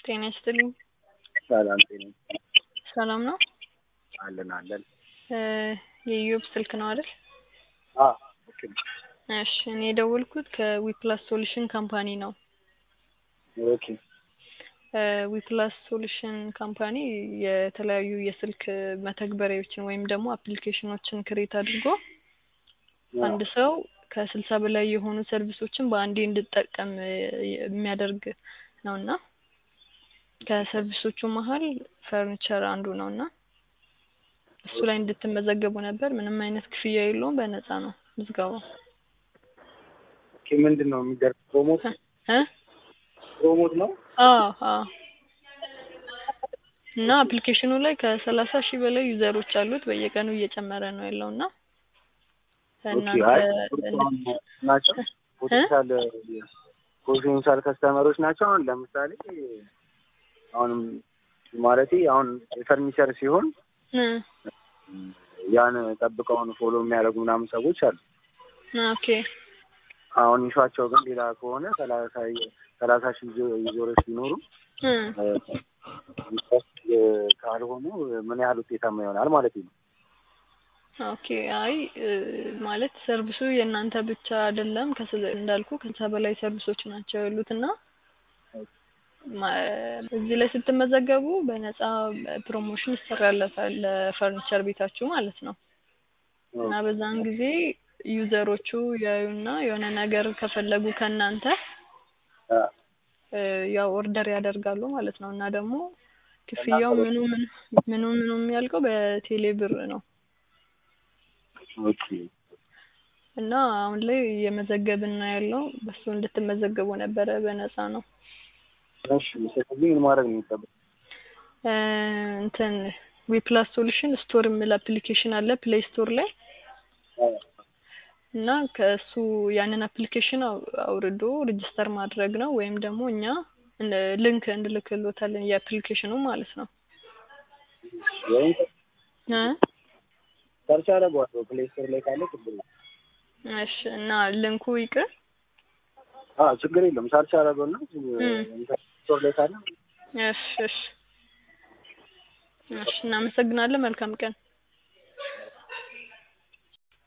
ጤና ይስጥልኝ። ሰላም ጤና ሰላም ነው? አለን አለን። የኢዮብ ስልክ ነው አይደል? አዎ ልክ ነው። እሺ እኔ የደወልኩት ከዊፕላስ ሶሉሽን ካምፓኒ ነው። ኦኬ ዊፕላስ ሶሉሽን ካምፓኒ የተለያዩ የስልክ መተግበሪያዎችን ወይም ደግሞ አፕሊኬሽኖችን ክሬት አድርጎ አንድ ሰው ከስልሳ በላይ የሆኑ ሰርቪሶችን በአንዴ እንድጠቀም የሚያደርግ ነው እና ከሰርቪሶቹ መሀል ፈርኒቸር አንዱ ነው እና እሱ ላይ እንድትመዘገቡ ነበር። ምንም አይነት ክፍያ የለውም፣ በነፃ ነው ምዝገባው። ኦኬ ምንድን ነው የሚደርግ ፕሮሞት እ ፕሮሞት ነው? አዎ አዎ። እና አፕሊኬሽኑ ላይ ከሰላሳ ሺህ በላይ ዩዘሮች አሉት። በየቀኑ እየጨመረ ነው ያለው እና ኦኬ አይ ናቸው ፖቴንሻል ፖቴንሻል ከስተመሮች ናቸው። አሁን ለምሳሌ አሁንም ማለቴ አሁን የፈርኒቸር ሲሆን እ ያን ጠብቀውን ፎሎ የሚያደርጉ ምናምን ሰዎች አሉ። ኦኬ አሁን ይሿቸው ግን ሌላ ከሆነ ሰላሳ ሰላሳ ሺህ ዩዘሮች ቢኖሩ እ ካልሆኑ ምን ያህል ውጤታማ ይሆናል ማለት ነው። ኦኬ አይ ማለት ሰርቪሱ የእናንተ ብቻ አይደለም። ከስለ እንዳልኩ ከዛ በላይ ሰርቪሶች ናቸው ያሉት እና እዚህ ላይ ስትመዘገቡ በነፃ ፕሮሞሽን ይሰራለታል ለፈርኒቸር ቤታችሁ ማለት ነው። እና በዛን ጊዜ ዩዘሮቹ ያዩና የሆነ ነገር ከፈለጉ ከእናንተ ያው ኦርደር ያደርጋሉ ማለት ነው። እና ደግሞ ክፍያው ምኑ ምኑ ምኑ ምኑ የሚያልቀው በቴሌ ብር ነው። ኦኬ እና አሁን ላይ እየመዘገብን ነው ያለው። በሱ እንድትመዘገቡ ነበረ፣ በነፃ ነው። እሺ ስለዚህ ምን ማድረግ ነው የሚጠበቅ? እንትን ዊፕላስ ሶሉሽን ስቶር የሚል አፕሊኬሽን አለ ፕሌይ ስቶር ላይ እና ከእሱ ያንን አፕሊኬሽን አውርዶ ሬጅስተር ማድረግ ነው ወይም ደግሞ እኛ ሊንክ እንልክሎታለን የአፕሊኬሽኑ ማለት ነው። ወይም እ ሰርች አደርገዋለሁ ፕሌይ ስቶር ላይ ካለ ችግር የለም። እሺ እና ሊንኩ ይቅር አዎ ችግር የለም። ሰርች አደርገውና ስቶር ላይ ካለ እሺ እሺ እሺ እናመሰግናለን። መልካም ቀን